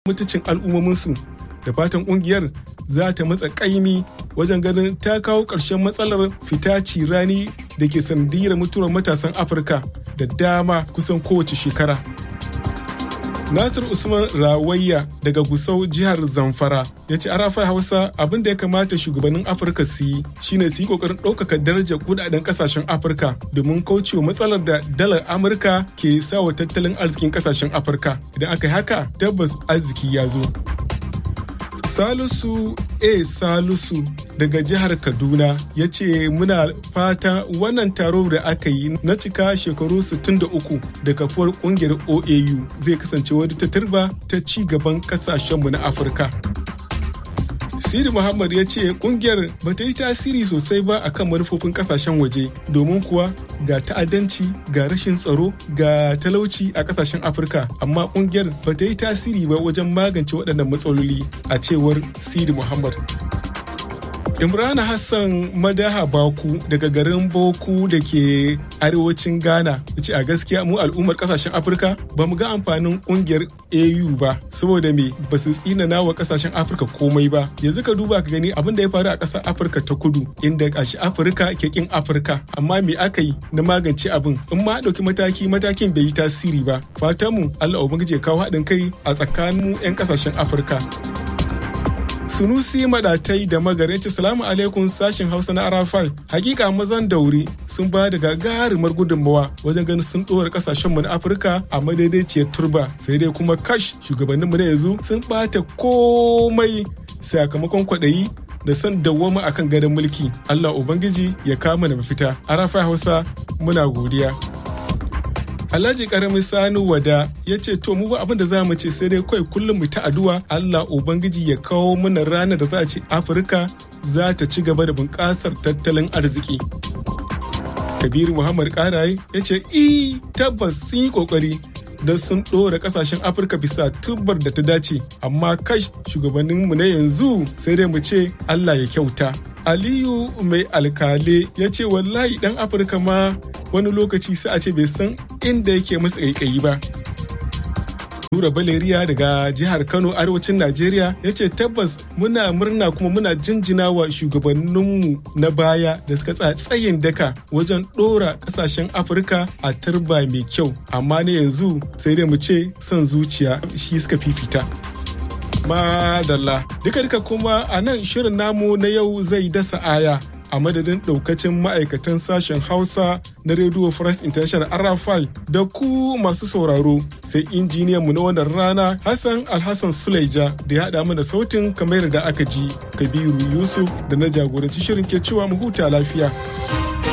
mutuncin al'ummominsu da fatan kungiyar za ta matsa kaimi wajen ganin ta kawo ƙarshen matsalar fita cirani da ke sanadiyar mutuwar matasan afirka da dama kusan kowace shekara nasir usman rawayya daga gusau jihar zamfara ya ce arafa hausa abin da ya kamata shugabannin afirka su yi shine su yi kokarin ɗaukaka darajar kudaden kasashen afirka domin kaucewa matsalar da dalar amurka ke sawa tattalin arzikin kasashen afirka idan aka yi haka tabbas arziki ya zo Salisu A. Salisu daga jihar Kaduna ya ce muna fata wannan taro da aka yi na cika shekaru 63 da kafuwar kungiyar OAU zai kasance wani ta turba ta ci gaban kasashenmu na Afirka. Siri Muhammad ya ce kungiyar ba ta yi tasiri sosai ba akan manufofin kasashen waje domin kuwa ga ta'addanci ga rashin tsaro ga talauci a kasashen Afirka amma kungiyar ba ta yi tasiri ba wajen magance waɗannan matsaloli a cewar Siri Muhammad. Imrana Hassan Madaha Baku daga garin Boku da ke arewacin Ghana ya ce a gaskiya mu al'ummar kasashen Afirka ba mu ga amfanin kungiyar AU ba saboda me ba su tsinana wa kasashen Afirka komai ba yanzu ka duba ka gani abin da ya faru a ƙasar Afirka ta kudu inda kashi Afirka ke kin Afirka amma me aka yi na magance abin in ma ɗauki mataki matakin bai yi tasiri ba fatanmu Allah ubangiji ya kawo haɗin kai a tsakanin 'yan kasashen Afirka. Sunusi Madatai da Magarinci Salamu alaikum sashin Hausa na Arafai. Hakika mazan dauri sun ba da gagarumar gudunmawa wajen ganin sun ɗora kasashenmu na Afirka a madaidaiciyar turba. Sai dai kuma kash shugabanninmu na yanzu sun ɓata komai sakamakon kwaɗayi da son dawwama akan gadon mulki. Allah Ubangiji ya kama da mafita. Arafai Hausa muna godiya. Alhaji Karami Sani Wada ya ce to mu ba abin da za mu ce sai dai kawai kullum mu ta addu'a Allah Ubangiji ya kawo mana ranar da za a ce Afirka za ta ci gaba da bunƙasar tattalin arziki. Kabiru Muhammad Karaye ya ce i tabbas sun yi ƙoƙari don sun ɗora ƙasashen Afirka bisa tubbar da ta dace amma kash shugabanninmu na yanzu sai dai mu ce Allah ya kyauta. Aliyu mai alkale ya ce wallahi ɗan Afirka ma wani lokaci sai a ce bai san inda yake masa ƙaiƙayi ba. Nura Baleriya daga jihar Kano arewacin Najeriya ya ce tabbas muna murna kuma muna jinjina wa shugabanninmu na baya da suka tsayin daka wajen ɗora ƙasashen Afirka a turba mai kyau amma na yanzu sai dai mu ce son zuciya shi suka fifita. Madalla duka duka kuma a nan shirin namu na yau zai dasa aya a madadin daukacin ma'aikatan sashen hausa na radio france international arafai da ku masu sauraro sai injiniyanmu na wannan rana hassan alhassan suleja da ya haɗa mana sautin kamar da aka ji kabiru yusuf da na jagoranci shirin ke cewa mu huta lafiya.